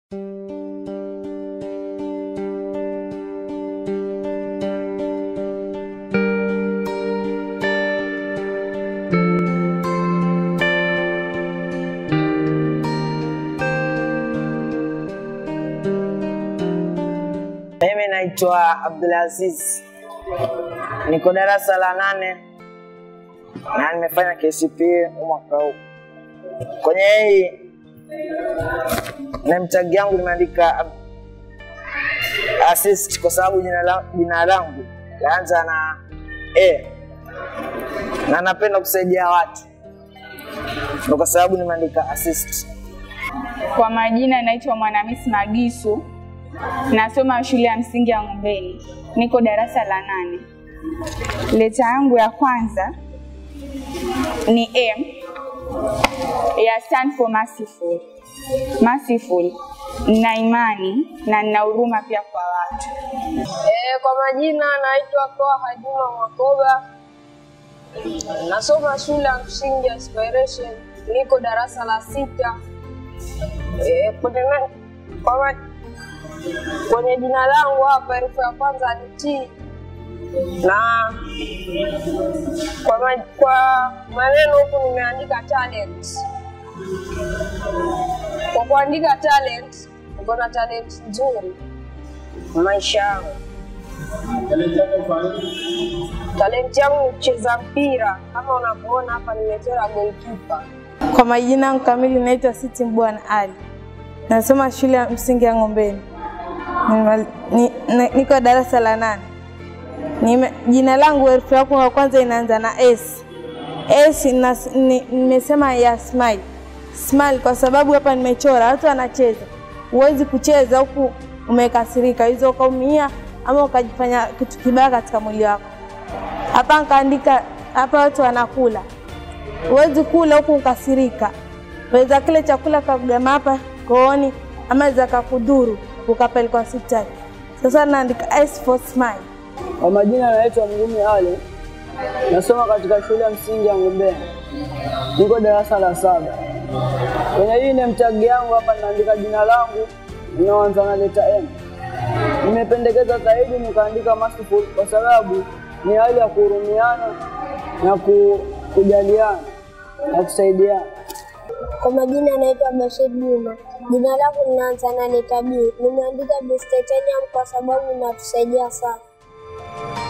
Mimi naitwa Abdulaziz, niko darasa la nane na nimefanya KCPE mwaka huu. Kwenye hii name tag yangu nimeandika ab- assist kwa sababu jina la- jina langu laanza na A na napenda kusaidia watu, ndio kwa sababu nimeandika assist. Kwa majina naitwa Mwanamisi Magisu, nasoma shule ya msingi ya Ng'ombeni, niko darasa la nane. Leta yangu ya kwanza ni M ya stand for merciful. Merciful, nina imani na nina huruma pia kwa watu. Eh, kwa majina naitwa Toa Juma Mwakoba, nasoma shule ya msingi ya Inspiration, niko darasa la sita. Eh, kwenye, na- kwa ma, kwenye jina langu hapa herufi ya kwanza ni T na kwa, ma, kwa maneno huku nimeandika talent. Kwa kuandika talent, niko na talent nzuri maisha yangu. Talenti yangu ni kucheza mpira, kama unavyoona hapa nimechora goalkeeper. Kwa majina yangu kamili naitwa Siti Mbwana Ali, nasoma shule ya msingi ya Ng'ombeni, Nimemali- ni- na- niko darasa la nane. Nime- Jina langu herufi yako ya kwanza inaanza na S. S ina- ni- nimesema ya smile. Smile kwa sababu hapa nimechora watu wanacheza, huwezi kucheza huku umekasirika, hizo ukaumia ama ukajifanya kitu kibaya katika mwili wako. Hapa nikaandika hapa watu wanakula huwezi kula huku ukasirika, weza kile chakula kagama hapa kooni, ama za kakudhuru ukapelekwa hospitali. Sasa naandika S for smile. Kwa majina naitwa Mgumi Ali, nasoma katika shule ya msingi ya Ng'ombeni, niko darasa la saba. Kwenye hii name tag yangu hapa ninaandika jina langu linaanza na leta M. Nimependekeza zaidi nikaandika merciful kwa sababu ni hali ya kuhurumiana na ku, kujaliana na kusaidiana. Kwa majina naitwa Bashir Juma. Jina langu linaanza na leta B. Nimeandika Titanium kwa sababu inatusaidia sana.